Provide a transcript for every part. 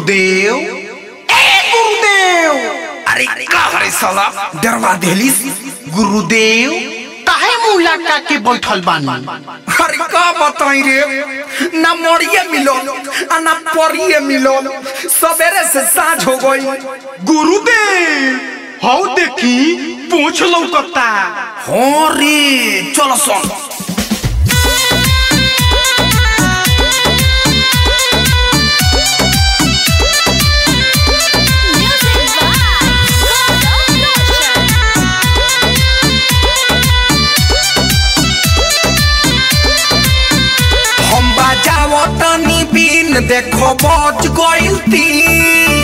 गुरुदेव ए गुरुदेव अरे का हरे साला डरवा देलिस गुरुदेव काहे मुंह लटका के बैठल बानी अरे का बताई रे ना मरिए मिलो आ ना परिए मिलो सवेरे से साँझ हो गई गुरुदेव हौ देखी पूछ लौकता हो रे चलो सुन Music by Golden Nation. हम बाजाओ तनी बीन देखो बज गइल तीन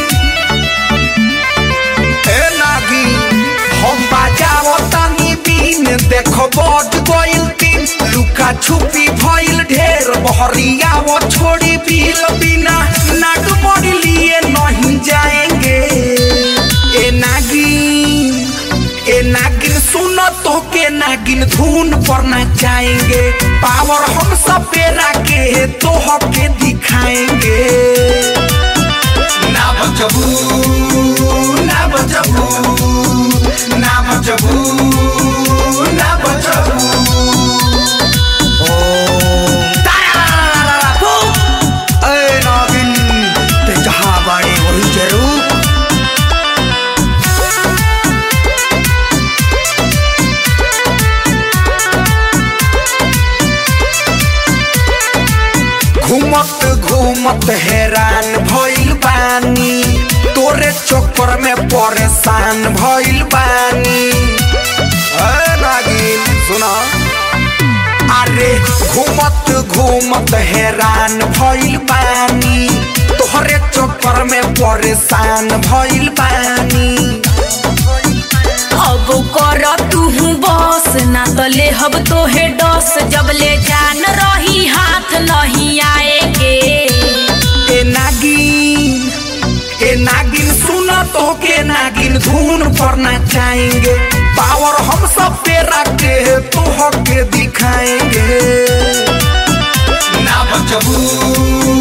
ए नागी हम बाजाओ तनी बीन देखो बज गइल तीन लुका छुपी भइल ढेर बहरियाओ छोड़ी बिल बिना नाग मोड़ी लिए नहीं जाएंगे ए नागिन ए नागिन सुनो तो के नागिन धुन पर नचाएंगे पावर हम सब पे रखे तो हके दिखाएंगे ना बचबू ना बचबू ना बचबू ना बचबू ओ तारा फू ए नागिन ते जहां बाड़े वही जरूर घूमत घूमत हैरान भइल बानी तोरे चक्कर में परेशान भइल बानी ए नागिन सुना अरे घूमत घूमत हैरान भइल बानी तोहरे चक्कर में परेशान भइल बानी अब कर तू बस ना तो ले हब तोहे डस जब ले जान रही हाथ नहीं आएगे ए नागिन ए नागिन सुना तो के नागिन धुन पर नचाएंगे पावर हम सब पे रखे तो हके दिखाएंगे ना बचबू